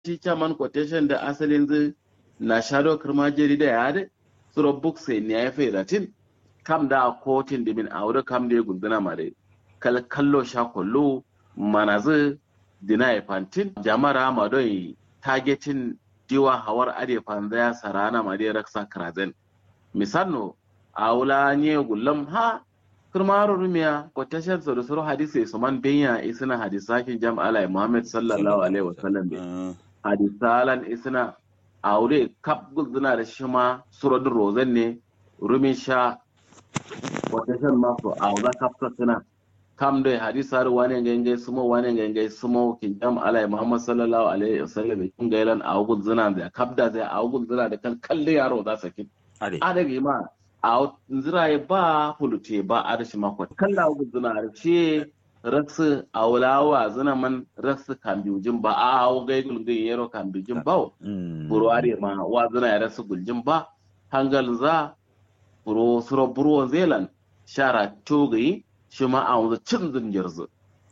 shi chairman quotation da asalin zai na shadow kirma jeri da ya da suro book sai ne ya fi ratin kam da kotin da min aure kam da ya gunduna ma dai kal kallo sha kollo mana zai dina ya fantin jamara ma don targetin diwa hawar ade fanza ya sarana ma dai raksa krazen misalno a wula nye gullam ha kirmaro rumiya quotation so da suro hadisi su man benya isna hadisakin jam'ala muhammad sallallahu alaihi wasallam be hadisalan isna aure kap gulzuna da shi ma surodin rozan ne rumin sha quotation ma so a wula kap suna kam da hadisa da wani gangai sumo wani gangai sumo kin jam'ala muhammad sallallahu alaihi wasallam kin gailan a gulzuna da kap da zai a gulzuna da kan kalle yaro za sakin adage ma a nziraye ba fulute ba a rashi mako kalla guzuna rashi raksu a wulawa zina man raksu kambijin ba a hau gai gulgin yaro kambijin ba buru are ma wa zina ya rasu guljin ba hangal za buru suro buru zelan shara togayi shi ma a wanzu cin zinjir zu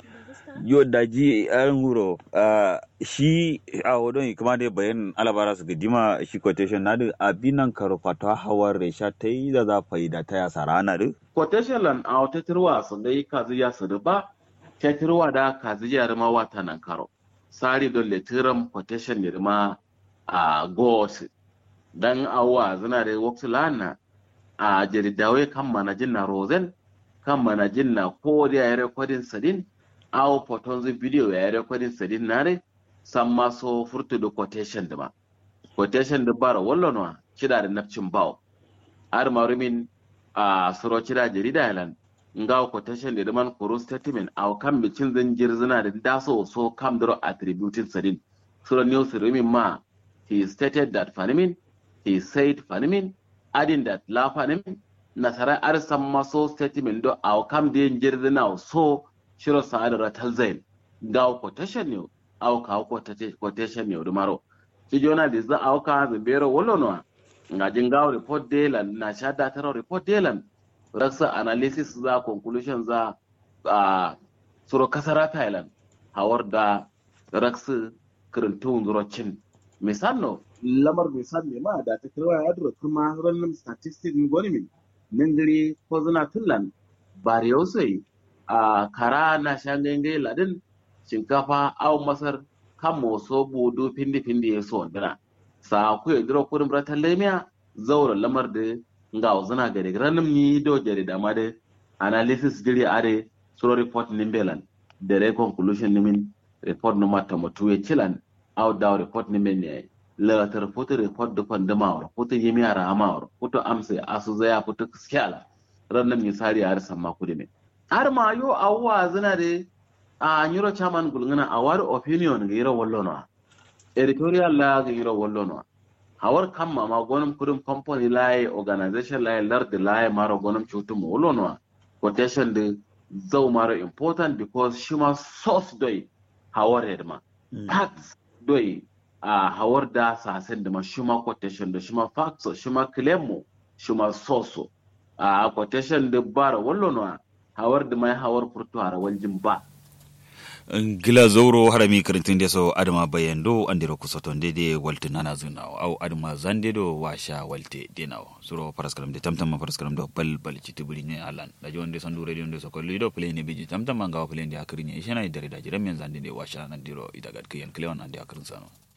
yo daji an huro shi a wadon kuma dai bayan alabara su gidima shi quotation na da abinan karo fata hawar resha ta yi da za faida ta yasa rana da quotation lan a wata tirwa su dai kazi ya su ba ta tirwa da kazi ya rima wata nan karo sari don letiram quotation ya rima a gos dan awa zina da waktu lana a jaridawai kan manajin na rosen kan manajin na ko da ya rekodin sadin awo foton zai video ya rekodin sadin nare san maso furtu da quotation da ma quotation da bara wallo no kida da nafcin bawo ar marumin a suro kida jarida yalan nga quotation da man koro statement aw kam bicin zan jirzina da daso so kam dro attributing sadin suro news rumin ma he stated that fanimin he said fanimin adding that la fanimin nasara ar san maso statement do aw kam da jirzina so shiro sa'adar talzain ga quotation ne au ka quotation ne odumaro ci jona di za au ka zimbero wolono nga jingaw report delan na shada taro report delan raksa analysis za conclusion za a suro kasara thailand hawar da raksa kirintun zurocin misalno lamar misal ne ma da ta kirwa ya dura kuma ranar statistics goni min ningiri ko zina tullan bari sai a kara na shangangai ladin shinkafa au masar kan moso budu pindi pindi ya so dira sa ku ya dira kurin bratan lemiya zaura lamar da nga zana gare ranim ni do jare da ma da analysis diri are suro report nimbelan da re conclusion nimin report no mata mutu ya cilan au da report nimin ne la ta report report da kon da ma report yemi ara ma report amsa asu zaya fito kiskala ranim misali har samma kudi ne har ma yo awwa zana da a nyiro chairman gulngana awar opinion ga yiro wallo no editorial la ga yiro wallo no hawar kam ma gonum kudum company lai organization lai lard lai maro gonum chutum wallo no quotation de zau maro important because shima source doi hawar hedma facts doi a hawar da sasen da ma shima quotation da shima facts shima claim mo shima source a quotation de bara wallo no hawar da mai hawar furto hara waljin ba gila zoro harami karintin da so adama bayando andiro kusoton dede walte nana zunawo au adama zande do washa walte denawo suro paraskaram de tamtam paraskaram do bal bal citi buri ne alan da jonde sandu radio de so kolli do play ne biji tamtam ngawa play ne akrini ishana idare da jiram men zande de washa nandiro idagat kiyan klewan ande akrin sano